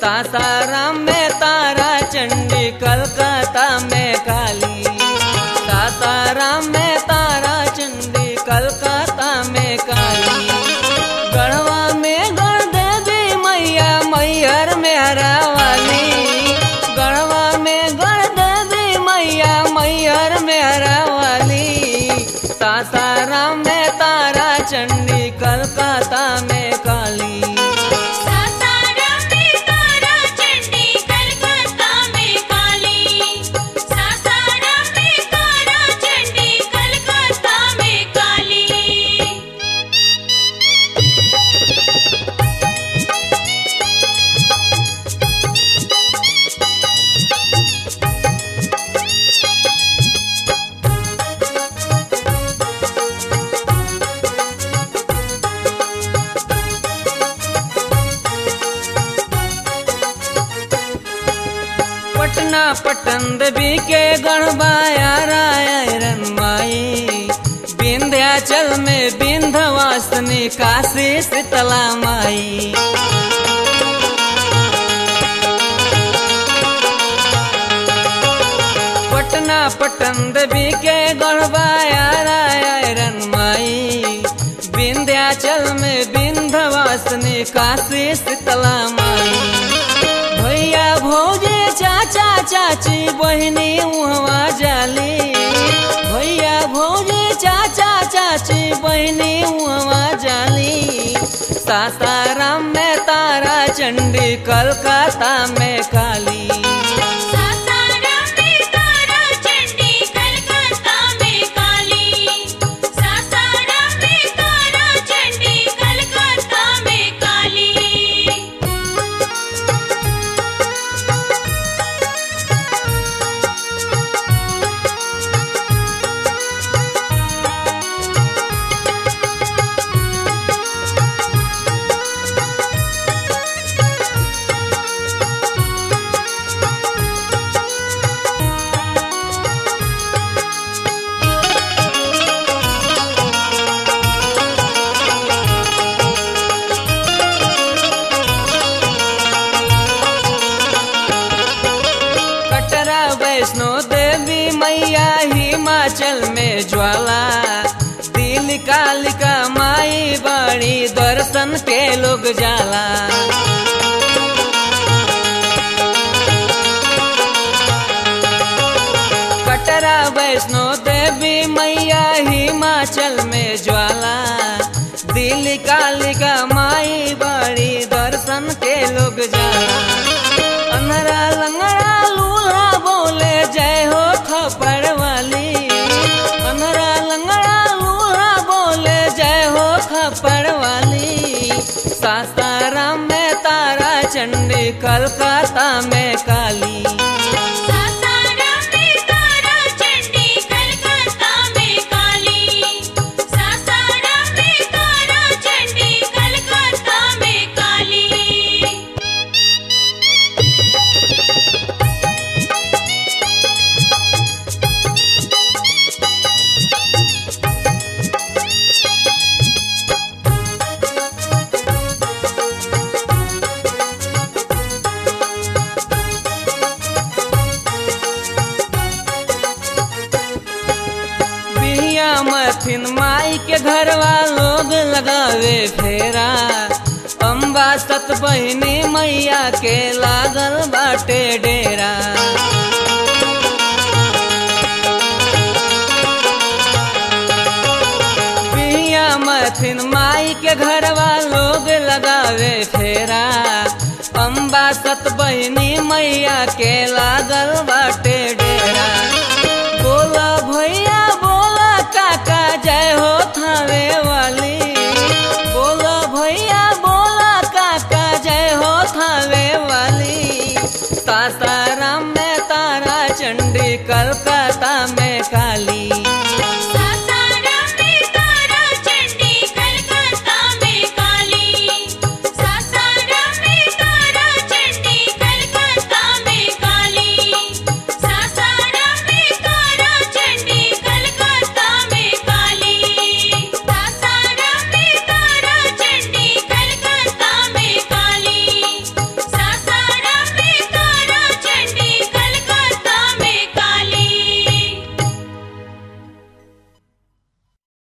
सासाराम में तारा चंडी कलकत्ता में काली सासाराम में तारा चंडी कलकत्ता में काली गढ़वा में गढ़ देवी मैया मैहर में हरावाली गढ़वा में गढ़ देवी मैया मैहर में हरावाली सासाराम में तारा चंडी कलकत्ता में काली सासाराम में तारा चंडी कलकत्ता में काली सासाराम में तारा चंडी कलकत्ता में काली पटना पटन देवी के गणबाया रायरन माई विंध्याचल में विंध्यवासनी काशी शीतला माई पटना पटन देवी के गणबाया रायरन माई विंध्याचल में विंध्यवासनी काशी शीतला माई भैया भौजे चाचा चाची बहिनी उहवा जाली भैया भौजे चाचा चाची बहिनी उहवा जाली सासाराम में तारा चंडी कलकत्ता में काली सासाराम में तारा चंडी कलकत्ता में काली सासाराम में तारा चंडी कलकत्ता में काली कटरा वैष्णो देवी मैया हिमाचल में ज्वाला दिल कालिका माई बड़ी दर्शन के लोग जाला कटरा वैष्णो देवी मैया हिमाचल में ज्वाला दिल कालिका माई बड़ी दर्शन के लोग जाला अनरा लंगड़ा लूला बोले जय हो थप्पड़ वाली अनरा लंगड़ा लूला बोले जय हो थप्पड़ वाली सासाराम में तारा चंडी कलकत्ता में काली सासाराम में तारा चंडी कलकत्ता में काली सासाराम में तारा चंडी कलकत्ता में काली बिहिया मथिन माई के घरवा लोग लगावे फेरा अम्बा सत बहिनी मैया के लागल बाटे डेरा बिहिया मथिन माई के घरवा लोग लगावे फेरा अम्बा सत बहिनी मैया के लागल बाटे डेरा बोला भैया बोला काका जय हो थावे वाली बोला भैया बोला काका जय हो थावे वाली सासाराम में तारा चंडी कलकत्ता में